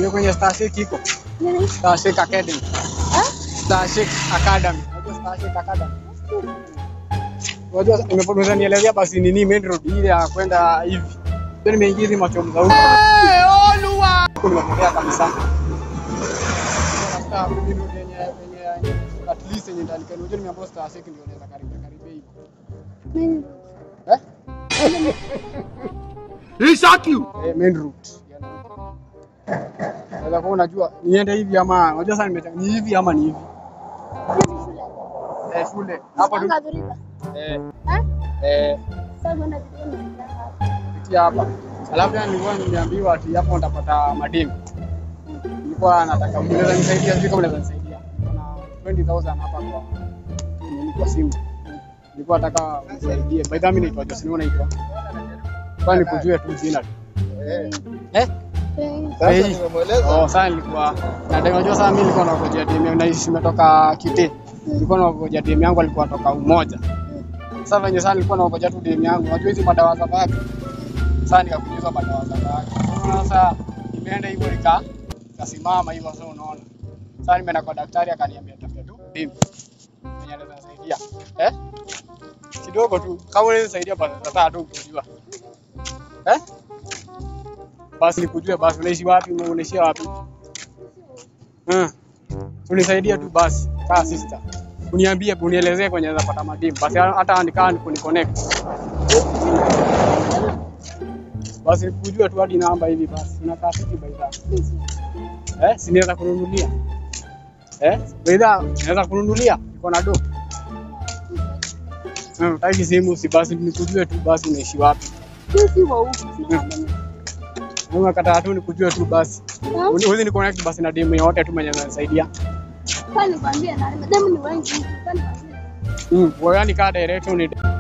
Hiyo kwenye Star Shake iko. Nini? Star Shake Academy. Eh? Star Shake Academy. Unajua Star Shake Academy? Unajua nimepotoza nielezea basi nini main road ile ya kwenda hivi. Ndio nimeingia hizi macho mzauko. Eh, Olua. Nimepotea kabisa. Sasa mimi road yenye yenye at least yenye ndalika unajua nimeambiwa Star Shake ndio naweza karibia karibia hivi. Nini? Eh? He shot you. eh, main route. Sasa kwa unajua niende hivi ama unajua sasa nimeta ni hivi ama ni hivi. Hizi shule. Eh, shule. Hapo tu. Unapanga dhuriba. Eh, Eh? eh, Sasa kwenda dhuriba. pitia hapa. Alafu tena nilikuwa nimeambiwa ati hapo utapata mademu. Nilikuwa nataka unaweza nisaidia, sijui kama unaweza nisaidia. Kuna 20000 hapa kwa nini kwa simu. Nilikuwa nataka unisaidie. By the way, mimi naitwa Jose, ni unaitwa? Kwa nikujue tu jina. tu. Eh? Sasa Hey. nimemweleza. Oh, sasa nilikuwa na demu unajua sasa mimi nilikuwa nangojea demu yangu naishi nimetoka Kite. Nilikuwa nangojea demu yangu alikuwa toka Umoja. Sasa venye sasa nilikuwa nangojea tu demu yangu. Unajua hizi madawa za baki. Sasa nikakunywa hizo madawa za baki. Unaona sasa imeenda hivyo nika kasimama hivyo sasa unaona. Sasa nimeenda kwa daktari akaniambia tafuta tu demu. Mwenye anaweza nisaidia. Eh? Kidogo tu. Kama unaweza nisaidia basi sasa tu kujua. Eh? Basi nikujue basi unaishi wapi, unaishia wapi? Hmm. Unisaidie tu basi, kaa sister. Uniambie, unielezee kwenye naweza pata mademu. Basi hata andika kuni connect. Basi nikujue tu hadi namba hivi basi. Unakaa fiti baidha. Eh, si naweza kununulia. Eh? Baidha, naweza kununulia. Niko na do. Hmm, taki simu si basi nikujue tu basi unaishi wapi. Sisi wa huku. Mimi kataa tu nikujue tu basi. Uwezi ni connect basi na demu yote tu mwenye ananisaidia. Kwani nikwambie na demu ni wengi. Kwani nikwambie. Mm, wewe yani kaa direct uni